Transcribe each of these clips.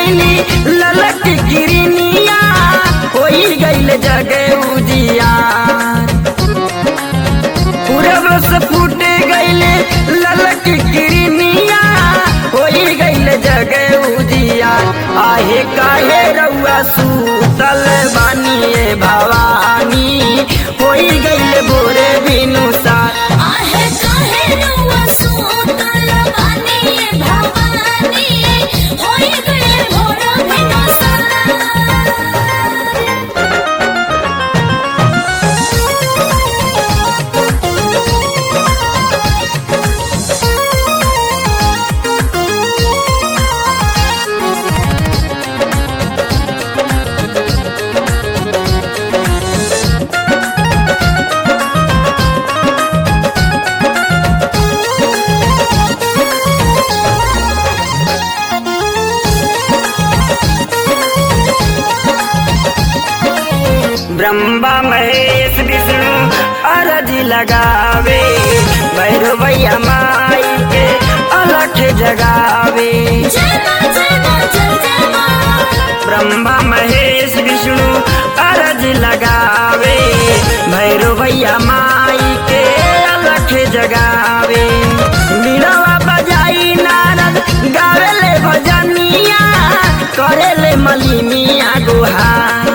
गईली ललक गिरनिया होई गईल जगे उजिया पूरब से फूट गईले ललक गिरनिया होई गईल जगे उजिया आहे काहे रउआ सूतल बानिए भवानी होई गईल भोरे बिनुसा आहे काहे रउआ सुतल बानी भवानी होई गए भोर भिनसर ब्रह्मा महेश विष्णु अरजी लगावे भैरवैया माई के अलख जगावे जय मां जय मां जय जय मां ब्रह्मा महेश विष्णु अरज लगावे भैरवैया माई के अलख जगावे बीड़वा बजाई नारद गावेले भजनिया करेले मलिनिया गुहार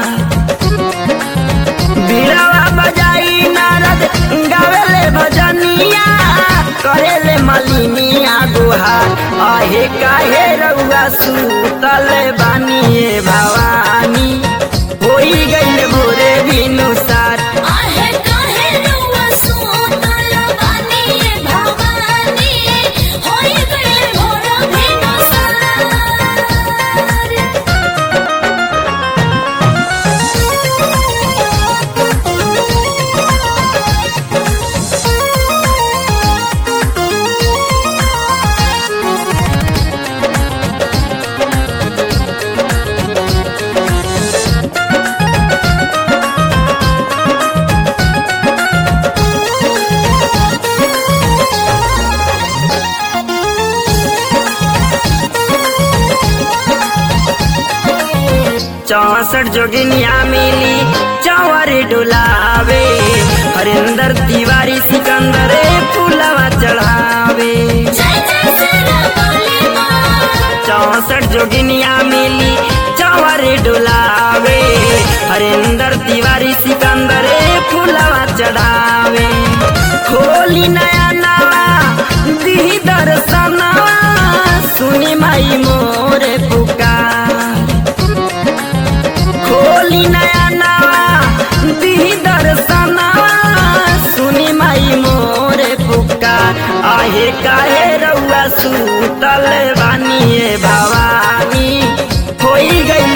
बीड़वा बजाई नारद गावेले भजनिया करेले मलिनिया गुहार आहे काहे रउआ सुतल बानिए भवानी होई गईल भोरे बिनुसार आहे काहे रउआ सुतल बानी भवानी होई गए भोर भिनसर चौसठ जोगिनिया मिली चौवर डुलावे हरिंदर तिवारी सिकंदर फूलवा चढ़ावे जय जय सरबली मां चौसठ जोगिनिया मिली चौवर डुलावे हरिंदर तिवारी सिकंदर फूलवा चढ़ावे खोली नया नवा दी दर्शनवा सुनी माई मोरे पुकार खोली नया नवा दी दर्शनवा सुनी माई मोरे पुकार आहे काहे रउआ सुतल बानिए भवानी होई गई